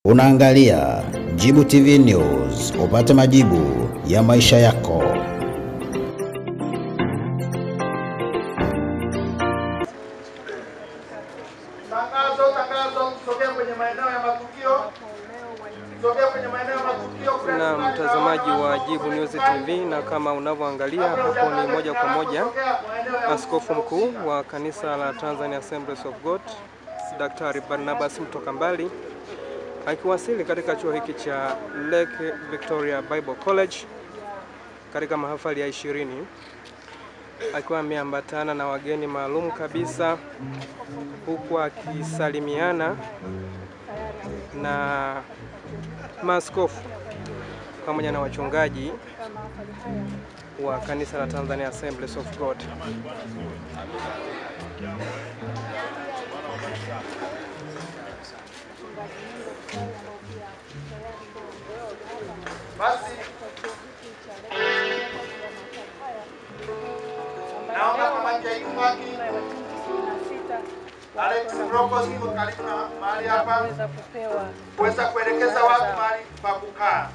Unaangalia Jibu TV News, upate majibu ya maisha yako. Tangazo, tangazo, sogea kwenye maeneo ya matukio. Sogea kwenye maeneo ya matukio. na mtazamaji wa Jibu News TV, na kama unavyoangalia hapo ni moja kwa moja askofu mkuu wa kanisa la Tanzania Assemblies of God Daktari Barnabas Mtoka Mbali akiwasili katika chuo hiki cha Lake Victoria Bible College katika mahafali ya ishirini akiwa ameambatana na wageni maalum kabisa huku akisalimiana na maaskofu pamoja na wachungaji wa kanisa la Tanzania Assemblies of God. Basi naomba kama Jaimaki Alex Mrokos iko karibu na mahali hapa kuweza kuelekeza watu mahali pa kukaa.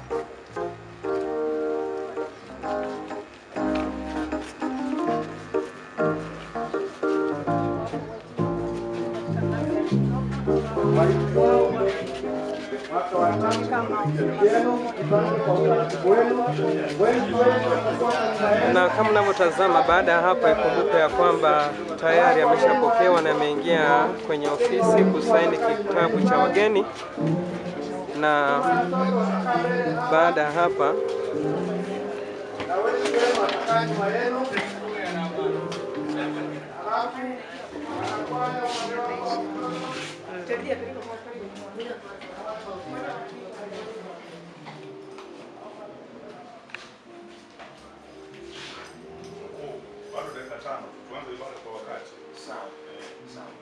Na kama unavyotazama, baada ya hapa, ikumbuke ya kwamba tayari ameshapokewa na ameingia kwenye ofisi kusaini kitabu cha wageni, na baada ya hapa Na wengi wenu watakaa nyuma yenu. Alafu wanakwaya bado dakika tano tuanze ibada kwa wakati. Sawa. Sawa.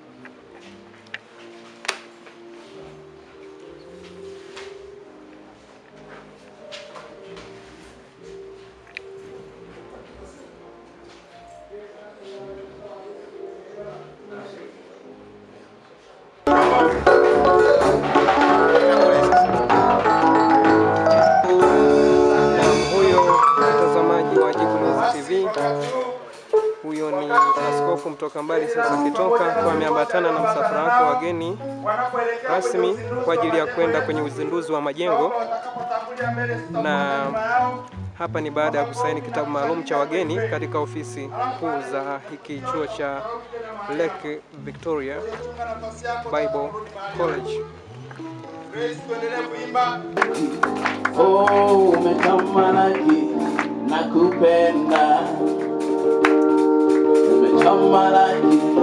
na huyo mtazamaji wa Jibu News TV, huyo ni askofu Mtoka Mbali sasa akitoka kwa ameambatana na msafara wake wageni wanapoelekea rasmi kwa ajili ya kwenda kwenye uzinduzi wa majengo watakapotangulia mbele na nyuma yao hapa ni baada ya kusaini kitabu maalum cha wageni katika ofisi kuu za hiki chuo cha Lake Victoria nafasi yako Bible College. Grace, tuendelee kuimba. Oh, umetamalaki na kupenda, umetamalaki